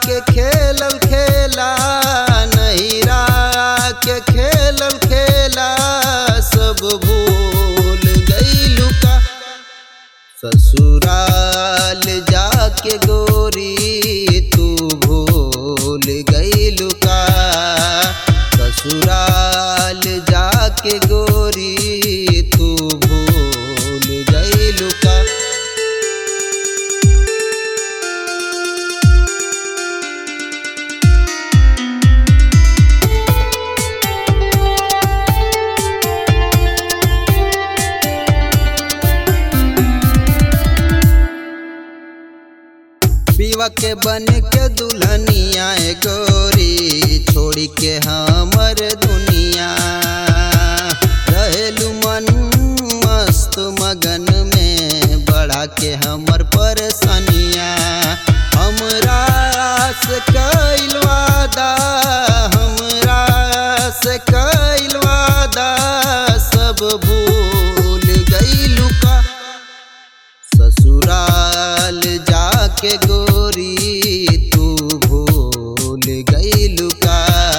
के खेलल खेला नैरा के खेलल खेला सब भूल गईलू का ससुराल जाके गोरी तू भूल गईलू का ससुराल जाके गोरी तू भूल गईलू का पीवा के बन के दुल्हनिया ए गोरी छोड़ी के हमर दुनिया रहेलू मन मस्त मगन में बढ़ा के हमर परेशानिया हमरा से कैल वादा हमरा से कैल वादा सब भूल गईलू का ससुराल जाके गोरी तू भूल गईलू का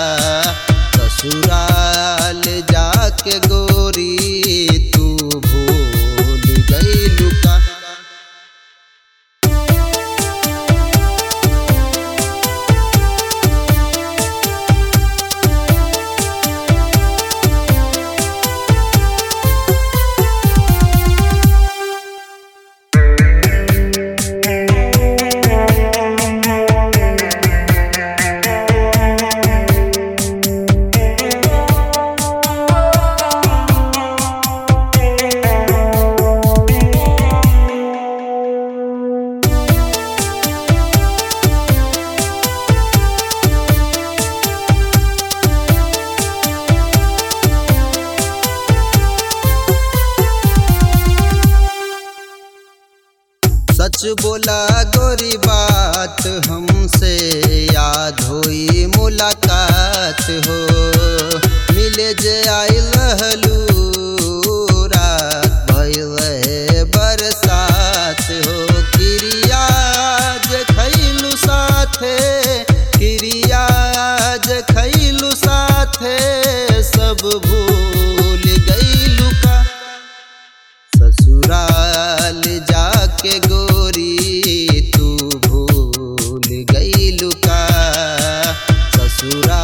ससुराल जाके गोरी तू भूल गईलू का सच बोला गोरी बात हमसे याद होई मुलाकात हो मिले जे आई लहलू रात भइल रहे बरसात हो क्रिया जे खैलू साथे क्रिया जे खैलू साथे सब भूल गईलू का ससुराल जाके गोरी तू भूल गईलू का ससुराल